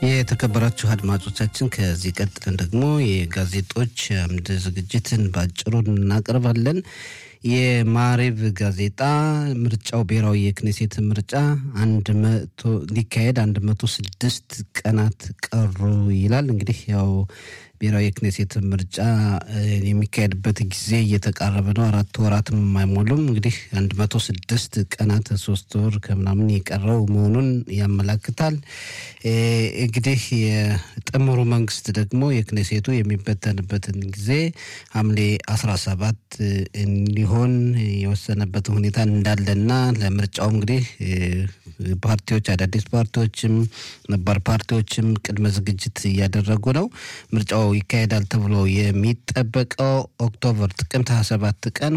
የተከበራችሁ አድማጮቻችን ከዚህ ቀጥለን ደግሞ የጋዜጦች አምድ ዝግጅትን ባጭሩ እናቀርባለን። የማሬቭ ጋዜጣ ምርጫው ብሔራዊ የክኔሴት ምርጫ አንድ መቶ ሊካሄድ አንድ መቶ ስድስት ቀናት ቀሩ ይላል። እንግዲህ ያው ብሔራዊ የክኔሴት ምርጫ የሚካሄድበት ጊዜ እየተቃረበ ነው። አራት ወራትም አይሞሉም። እንግዲህ አንድ መቶ ስድስት ቀናት ሶስት ወር ከምናምን የቀረው መሆኑን ያመላክታል። እንግዲህ የጥምሩ መንግስት ደግሞ የክኔሴቱ የሚበተንበትን ጊዜ ሐምሌ አስራ ሰባት እንዲሆን የወሰነበት ሁኔታ እንዳለና ለምርጫው እንግዲህ ፓርቲዎች አዳዲስ ፓርቲዎችም ነባር ፓርቲዎችም ቅድመ ዝግጅት እያደረጉ ነው። ምርጫው ይካሄዳል ተብሎ የሚጠበቀው ኦክቶበር ጥቅምት 27 ቀን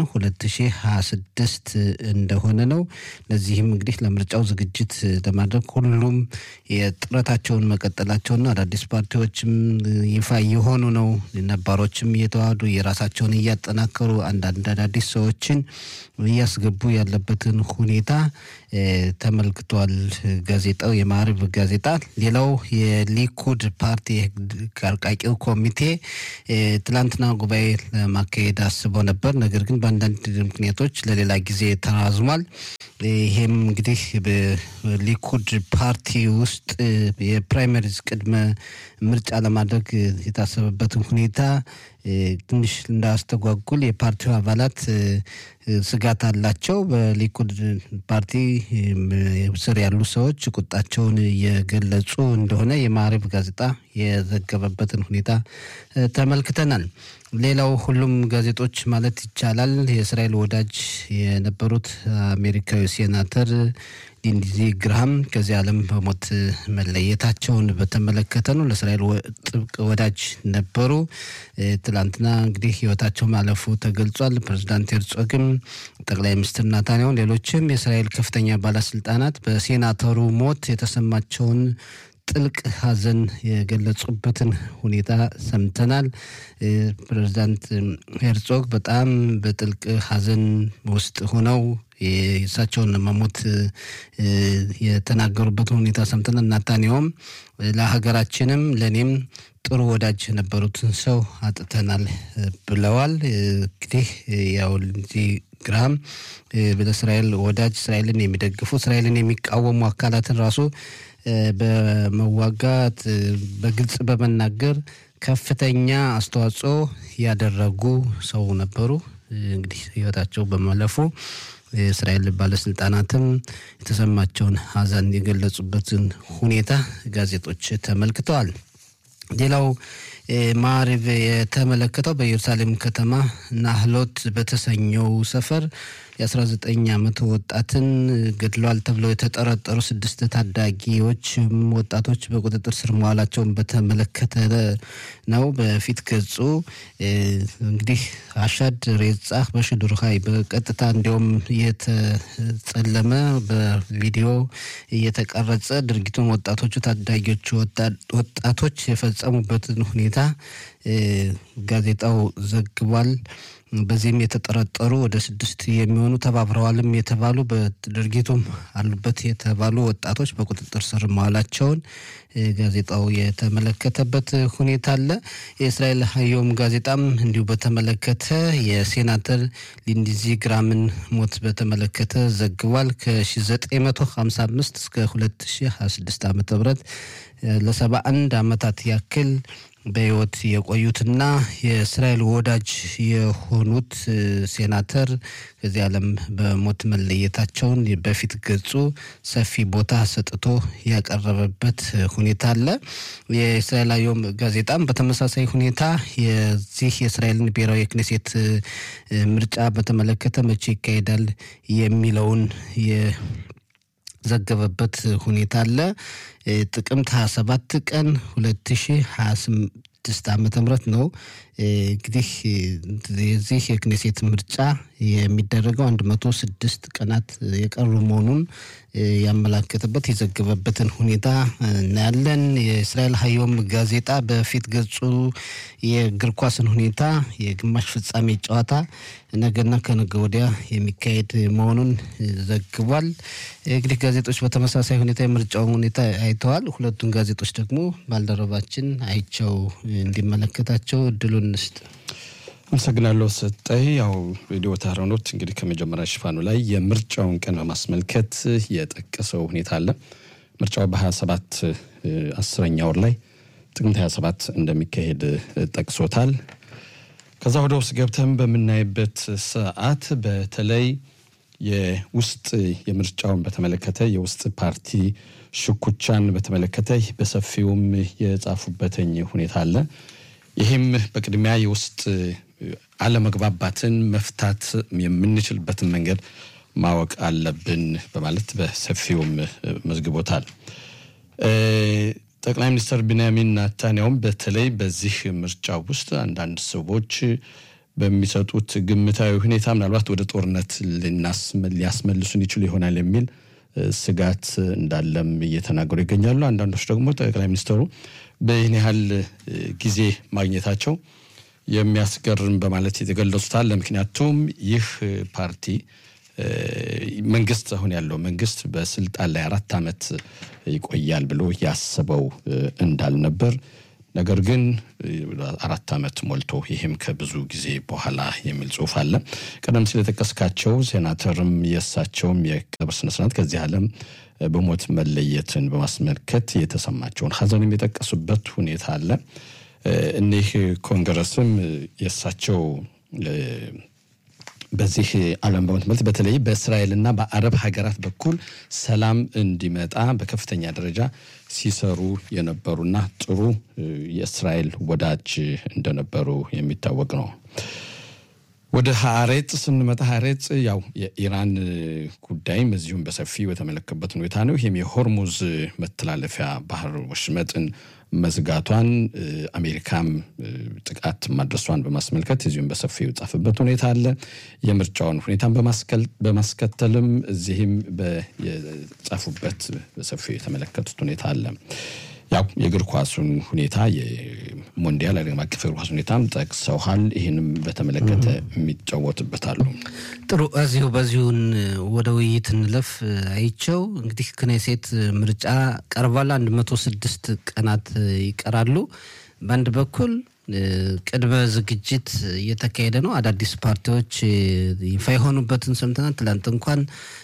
2026 እንደሆነ ነው። ለዚህም እንግዲህ ለምርጫው ዝግጅት ለማድረግ ሁሉም የጥረታቸውን መቀጠላቸውና አዳዲስ ፓርቲዎችም ይፋ እየሆኑ ነው። ነባሮችም እየተዋሃዱ የራሳቸውን እያጠናከሩ አንዳንድ አዳዲስ ሰዎችን እያስገቡ ያለበትን ሁኔታ ተመልክቷል። ጋዜጣው የማዕረብ ጋዜጣ። ሌላው የሊኩድ ፓርቲ አርቃቂው ኮሚቴ ትላንትና ጉባኤ ለማካሄድ አስበው ነበር። ነገር ግን በአንዳንድ ምክንያቶች ለሌላ ጊዜ ተራዝሟል። ይሄም እንግዲህ በሊኩድ ፓርቲ ውስጥ የፕራይመሪዝ ቅድመ ምርጫ ለማድረግ የታሰበበትን ሁኔታ ትንሽ እንዳያስተጓጉል የፓርቲው አባላት ስጋት አላቸው። በሊኩድ ፓርቲ ስር ያሉ ሰዎች ቁጣቸውን እየገለጹ እንደሆነ የማዕረብ ጋዜጣ የዘገበበትን ሁኔታ ተመልክተናል። ሌላው ሁሉም ጋዜጦች ማለት ይቻላል የእስራኤል ወዳጅ የነበሩት አሜሪካዊ ሴናተር ሊንድዚ ግራሃም ከዚህ ዓለም በሞት መለየታቸውን በተመለከተ ነው። ለእስራኤል ጥብቅ ወዳጅ ነበሩ። ትላንትና እንግዲህ ሕይወታቸው ማለፉ ተገልጿል። ፕሬዚዳንት ሄርጾግም፣ ጠቅላይ ሚኒስትር ናታንያሁ፣ ሌሎችም የእስራኤል ከፍተኛ ባለስልጣናት በሴናተሩ ሞት የተሰማቸውን ጥልቅ ሐዘን የገለጹበትን ሁኔታ ሰምተናል። ፕሬዚዳንት ሄርጾግ በጣም በጥልቅ ሐዘን ውስጥ ሆነው የእሳቸውን መሞት የተናገሩበትን ሁኔታ ሰምተናል። ናታንያሁም ለሀገራችንም ለእኔም ጥሩ ወዳጅ የነበሩትን ሰው አጥተናል ብለዋል። እንግዲህ ያው ግራም ለእስራኤል ወዳጅ እስራኤልን የሚደግፉ እስራኤልን የሚቃወሙ አካላትን ራሱ በመዋጋት በግልጽ በመናገር ከፍተኛ አስተዋጽኦ ያደረጉ ሰው ነበሩ። እንግዲህ ህይወታቸው በማለፉ የእስራኤል ባለስልጣናትም የተሰማቸውን ሐዘን የገለጹበትን ሁኔታ ጋዜጦች ተመልክተዋል። ሌላው ማዕረብ የተመለከተው በኢየሩሳሌም ከተማ ናህሎት በተሰኘው ሰፈር የ19 ዓመት ወጣትን ገድለዋል ተብለው የተጠረጠሩ ስድስት ታዳጊዎች ወጣቶች በቁጥጥር ስር መዋላቸውን በተመለከተ ነው። በፊት ገጹ እንግዲህ አሻድ ሬጻህ በሽዱር ሀይ በቀጥታ እንዲሁም እየተጸለመ በቪዲዮ እየተቀረጸ ድርጊቱን ወጣቶቹ ታዳጊዎቹ ወጣቶች የፈጸሙበትን ሁኔታ ጋዜጣው ዘግቧል። በዚህም የተጠረጠሩ ወደ ስድስት የሚሆኑ ተባብረዋልም የተባሉ በድርጊቱም አሉበት የተባሉ ወጣቶች በቁጥጥር ስር መዋላቸውን ጋዜጣው የተመለከተበት ሁኔታ አለ። የእስራኤል ሀዮም ጋዜጣም እንዲሁ በተመለከተ የሴናተር ሊንድዚ ግራምን ሞት በተመለከተ ዘግቧል። ከ1955 እስከ 2026 ዓ ም ለሰባ አንድ ዓመታት ያክል በሕይወት የቆዩትና የእስራኤል ወዳጅ የሆኑት ሴናተር ከዚህ ዓለም በሞት መለየታቸውን በፊት ገጹ ሰፊ ቦታ ሰጥቶ ያቀረበበት ሁኔታ አለ። የእስራኤል አዮም ጋዜጣም በተመሳሳይ ሁኔታ የዚህ የእስራኤልን ብሔራዊ የክኔሴት ምርጫ በተመለከተ መቼ ይካሄዳል የሚለውን ዘገበበት ሁኔታ አለ። ጥቅምት 27 ቀን 2026 ዓመተ ምህረት ነው እንግዲህ የዚህ የክኔሴት ምርጫ የሚደረገው አንድ መቶ ስድስት ቀናት የቀሩ መሆኑን ያመላከተበት የዘገበበትን ሁኔታ እናያለን። የእስራኤል ሀዮም ጋዜጣ በፊት ገጹ የእግር ኳስን ሁኔታ የግማሽ ፍጻሜ ጨዋታ ነገና ከነገ ወዲያ የሚካሄድ መሆኑን ዘግቧል። እንግዲህ ጋዜጦች በተመሳሳይ ሁኔታ የምርጫውን ሁኔታ አይተዋል። ሁለቱን ጋዜጦች ደግሞ ባልደረባችን አይቸው እንዲመለከታቸው እድሉን እንስጥ። አመሰግናለሁ ሰጠይ። ያው ሬዲዮ ታህራኖት እንግዲህ ከመጀመሪያ ሽፋኑ ላይ የምርጫውን ቀን በማስመልከት የጠቀሰው ሁኔታ አለ። ምርጫው በ27 አስረኛ ወር ላይ ጥቅምት 27 እንደሚካሄድ ጠቅሶታል። ከዛ ወደ ውስጥ ገብተን በምናይበት ሰዓት በተለይ የውስጥ የምርጫውን በተመለከተ የውስጥ ፓርቲ ሽኩቻን በተመለከተ በሰፊውም የጻፉበትኝ ሁኔታ አለ። ይህም በቅድሚያ የውስጥ አለመግባባትን መፍታት የምንችልበትን መንገድ ማወቅ አለብን በማለት በሰፊውም መዝግቦታል። ጠቅላይ ሚኒስትር ቢንያሚን ናታንያውም በተለይ በዚህ ምርጫ ውስጥ አንዳንድ ሰዎች በሚሰጡት ግምታዊ ሁኔታ ምናልባት ወደ ጦርነት ሊያስመልሱን ይችሉ ይሆናል የሚል ስጋት እንዳለም እየተናገሩ ይገኛሉ። አንዳንዶች ደግሞ ጠቅላይ ሚኒስትሩ በይህን ያህል ጊዜ ማግኘታቸው የሚያስገርም በማለት የተገለጹታል። ምክንያቱም ይህ ፓርቲ መንግስት አሁን ያለው መንግስት በስልጣን ላይ አራት ዓመት ይቆያል ብሎ ያስበው እንዳልነበር ነገር ግን አራት ዓመት ሞልቶ ይህም ከብዙ ጊዜ በኋላ የሚል ጽሁፍ አለ። ቀደም ሲል የጠቀስካቸው ሴናተርም የእሳቸውም የቀብር ስነስርዓት ከዚህ ዓለም በሞት መለየትን በማስመልከት የተሰማቸውን ሀዘንም የጠቀሱበት ሁኔታ አለ። እኒህ ኮንግረስም የእሳቸው በዚህ ዓለም በምትመልት በተለይ በእስራኤልና በአረብ ሀገራት በኩል ሰላም እንዲመጣ በከፍተኛ ደረጃ ሲሰሩ የነበሩና ጥሩ የእስራኤል ወዳጅ እንደነበሩ የሚታወቅ ነው። ወደ ሀሬጽ ስንመጣ ሀሬጽ ያው የኢራን ጉዳይም እዚሁም በሰፊው የተመለከበት ሁኔታ ነው። ይህም የሆርሙዝ መተላለፊያ ባህር ወሽመጥን መዝጋቷን አሜሪካም ጥቃት ማድረሷን በማስመልከት እዚሁም በሰፊው የጻፈበት ሁኔታ አለ። የምርጫውን ሁኔታን በማስከተልም እዚህም የጻፉበት በሰፊው የተመለከቱት ሁኔታ አለ። ያው የእግር ኳሱን ሁኔታ የሞንዲያል ዓለም አቀፍ እግር ኳስ ሁኔታም ጠቅሰውሃል። ይህንም በተመለከተ የሚጫወትበታሉ። ጥሩ፣ እዚሁ በዚሁን ወደ ውይይት እንለፍ። አይቸው እንግዲህ ክኔሴት ምርጫ ቀርቧል። አንድ መቶ ስድስት ቀናት ይቀራሉ። በአንድ በኩል ቅድመ ዝግጅት እየተካሄደ ነው። አዳዲስ ፓርቲዎች ይፋ የሆኑበትን ሰምተናል። ትላንት እንኳን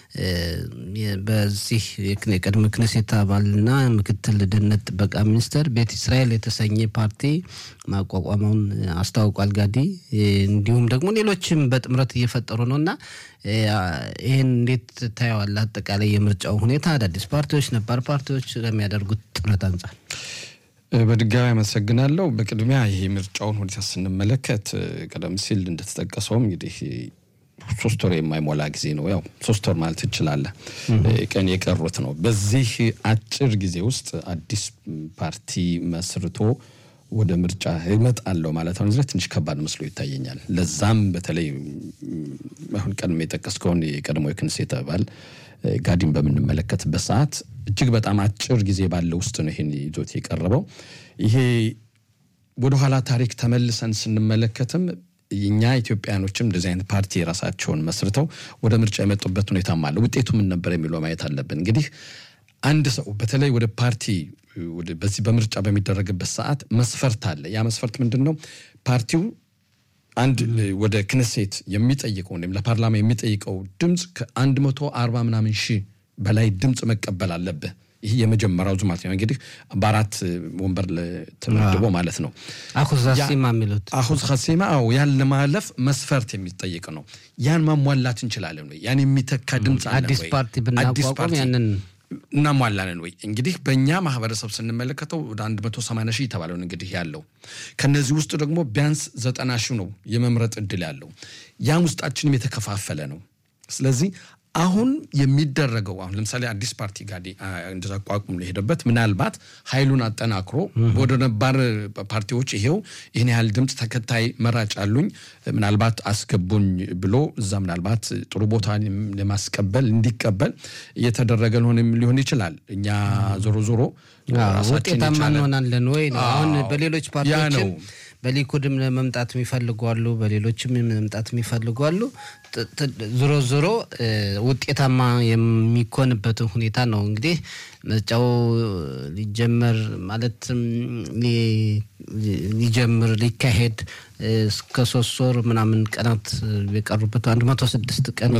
በዚህ የቅድመ ክኔሴት አባልና ምክትል ደህንነት ጥበቃ ሚኒስተር ቤት እስራኤል የተሰኘ ፓርቲ ማቋቋመውን አስታውቋል። ጋዲ እንዲሁም ደግሞ ሌሎችም በጥምረት እየፈጠሩ ነው እና ይህን እንዴት ታየዋለህ? አጠቃላይ የምርጫው ሁኔታ አዳዲስ ፓርቲዎች፣ ነባር ፓርቲዎች ከሚያደርጉት ጥረት አንጻር በድጋሚ አመሰግናለሁ። በቅድሚያ ይሄ ምርጫውን ሁኔታ ስንመለከት ቀደም ሲል እንደተጠቀሰውም እንግዲህ ሶስት ወር የማይሞላ ጊዜ ነው። ያው ሶስት ወር ማለት ትችላለህ ቀን የቀሩት ነው። በዚህ አጭር ጊዜ ውስጥ አዲስ ፓርቲ መስርቶ ወደ ምርጫ ይመጣለሁ ማለት አሁን ትንሽ ከባድ መስሎ ይታየኛል። ለዛም በተለይ አሁን ቀድሞ የጠቀስከውን የቀድሞ የክንሴት አባል ጋዲን በምንመለከትበት ሰዓት እጅግ በጣም አጭር ጊዜ ባለው ውስጥ ነው ይሄን ይዞት የቀረበው። ይሄ ወደኋላ ታሪክ ተመልሰን ስንመለከትም እኛ ኢትዮጵያኖችም እንደዚህ አይነት ፓርቲ የራሳቸውን መስርተው ወደ ምርጫ የመጡበት ሁኔታም አለ። ውጤቱ ምን ነበር የሚለው ማየት አለብን። እንግዲህ አንድ ሰው በተለይ ወደ ፓርቲ በዚህ በምርጫ በሚደረግበት ሰዓት መስፈርት አለ። ያ መስፈርት ምንድን ነው? ፓርቲው አንድ ወደ ክነሴት የሚጠይቀው ወይም ለፓርላማ የሚጠይቀው ድምፅ ከአንድ መቶ አርባ ምናምን ሺህ በላይ ድምፅ መቀበል አለብህ። ይህ የመጀመሪያው ዙ ማለት ነው። እንግዲህ በአራት ወንበር ተመድቦ ማለት ነው። አሁዝ ሀሲማ የሚሉት አሁዝ ሀሲማ ው ያን ለማለፍ መስፈርት የሚጠይቅ ነው። ያን ማሟላት እንችላለን ወይ? ያን የሚተካ ድምፅ አለን አዲስ ወይ? ፓርቲ ብናቋቋም ያንን እናሟላለን ወይ? እንግዲህ በእኛ ማህበረሰብ ስንመለከተው ወደ 180 ሺህ የተባለውን እንግዲህ ያለው ከነዚህ ውስጥ ደግሞ ቢያንስ ዘጠና ሺህ ነው የመምረጥ እድል ያለው። ያም ውስጣችንም የተከፋፈለ ነው። ስለዚህ አሁን የሚደረገው አሁን ለምሳሌ አዲስ ፓርቲ ጋር እንደተቋቁም የሄደበት ምናልባት ኃይሉን አጠናክሮ ወደ ነባር ፓርቲዎች ይሄው ይህን ያህል ድምፅ ተከታይ መራጭ አሉኝ ምናልባት አስገቡኝ ብሎ እዛ ምናልባት ጥሩ ቦታ ለማስቀበል እንዲቀበል እየተደረገ ሊሆን ይችላል። እኛ ዞሮ ዞሮ ውጤታማ እንሆናለን ወይ ነው አሁን በሌሎች ፓርቲዎችም በሊኩድም መምጣት የሚፈልጉ አሉ፣ በሌሎችም መምጣት የሚፈልጉ አሉ። ዞሮ ዞሮ ውጤታማ የሚኮንበትን ሁኔታ ነው እንግዲህ ምርጫው ሊጀመር ማለትም ሊጀምር ሊካሄድ እስከ ሶስት ወር ምናምን ቀናት የቀሩበት አንድ መቶ ስድስት ቀን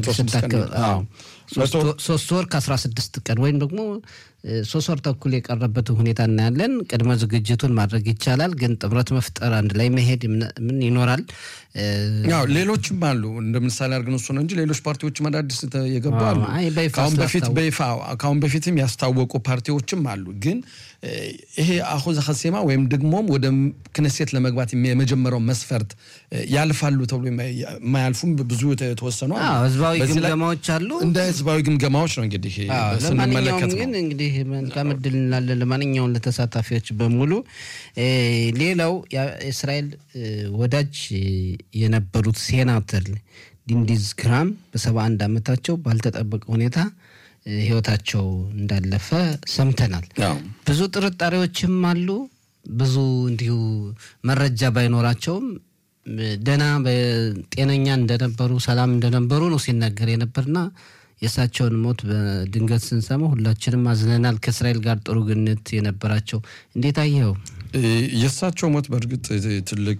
ሶስት ወር ከአስራ ስድስት ቀን ወይም ደግሞ ሶስት ወር ተኩል የቀረበትን ሁኔታ እናያለን። ቅድመ ዝግጅቱን ማድረግ ይቻላል፣ ግን ጥምረት መፍጠር አንድ ላይ መሄድ ምን ይኖራል። ያው ሌሎችም አሉ እንደ ምሳሌ አድርገን እሱ ነው እንጂ ሌሎች ፓርቲዎችም አዳዲስ የገቡ አሉ። ከአሁን በፊት በይፋ ከአሁን በፊትም ያስታወቁ ፓርቲዎችም አሉ። ግን ይሄ አሁን ሀሴማ ወይም ደግሞም ወደ ክነሴት ለመግባት የመጀመሪያው መስፈርት ያልፋሉ ተብሎ የማያልፉም ብዙ የተወሰኑ ህዝባዊ ግምገማዎች አሉ። እንደ ህዝባዊ ግምገማዎች ነው እንግዲህ ስንመለከት ግን እንግዲህ መልካም እድል እንላለን ለማንኛውም ለተሳታፊዎች በሙሉ። ሌላው የእስራኤል ወዳጅ የነበሩት ሴናተር ዲንዲዝ ግራም በሰባ አንድ ዓመታቸው ባልተጠበቀ ሁኔታ ህይወታቸው እንዳለፈ ሰምተናል። ብዙ ጥርጣሬዎችም አሉ። ብዙ እንዲሁ መረጃ ባይኖራቸውም ደህና ጤነኛ እንደነበሩ ሰላም እንደነበሩ ነው ሲነገር የነበርና የእሳቸውን ሞት በድንገት ስንሰማ ሁላችንም አዝነናል። ከእስራኤል ጋር ጥሩ ግንኙነት የነበራቸው እንዴት አየኸው? የእሳቸው ሞት በእርግጥ ትልቅ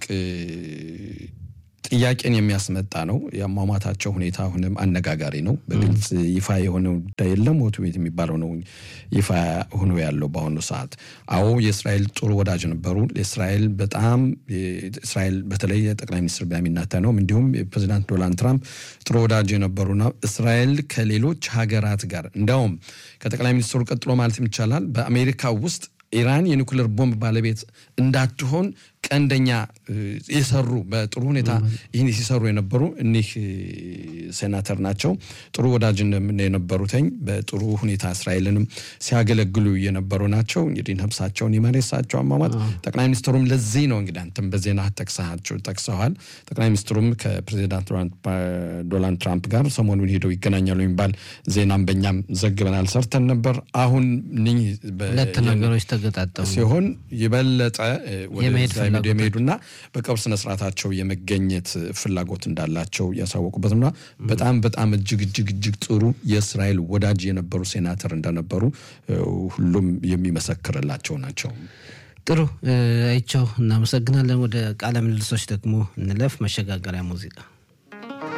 ጥያቄን የሚያስመጣ ነው። የአሟሟታቸው ሁኔታ አሁንም አነጋጋሪ ነው። በግልጽ ይፋ የሆነ ጉዳይ የለም። ሞቱ ቤት የሚባለው ነው ይፋ ሆኖ ያለው በአሁኑ ሰዓት። አዎ የእስራኤል ጥሩ ወዳጅ ነበሩ። የእስራኤል በጣም እስራኤል በተለይ የጠቅላይ ሚኒስትር ቤንያሚን ኔታንያሁም እንዲሁም የፕሬዚዳንት ዶናልድ ትራምፕ ጥሩ ወዳጅ የነበሩና እስራኤል ከሌሎች ሀገራት ጋር እንዲያውም ከጠቅላይ ሚኒስትሩ ቀጥሎ ማለት ይቻላል በአሜሪካ ውስጥ ኢራን የኒውክሌር ቦምብ ባለቤት እንዳትሆን ቀንደኛ የሰሩ በጥሩ ሁኔታ ይህን ሲሰሩ የነበሩ እኒህ ሴናተር ናቸው። ጥሩ ወዳጅ የነበሩትኝ በጥሩ ሁኔታ እስራኤልንም ሲያገለግሉ የነበሩ ናቸው። እንግዲህ ነፍሳቸውን ይማር። የሳቸው አሟሟት ጠቅላይ ሚኒስትሩም ለዚህ ነው እንግዲህ አንተም በዜና ጠቅሰሃቸው ጠቅሰዋል። ጠቅላይ ሚኒስትሩም ከፕሬዚዳንት ዶናልድ ትራምፕ ጋር ሰሞኑን ሄደው ይገናኛሉ የሚባል ዜናም በእኛም ዘግበናል፣ ሰርተን ነበር። አሁን ሁለት ነገሮች ተገጣጠሙ ሲሆን የበለጠ ወደ የመሄዱና በቀብር ስነስርዓታቸው የመገኘት ፍላጎት እንዳላቸው ያሳወቁበትና በጣም በጣም እጅግ እጅግ እጅግ ጥሩ የእስራኤል ወዳጅ የነበሩ ሴናተር እንደነበሩ ሁሉም የሚመሰክርላቸው ናቸው። ጥሩ አይቸው፣ እናመሰግናለን። ወደ ቃለ ምልልሶች ደግሞ እንለፍ። መሸጋገሪያ ሙዚቃ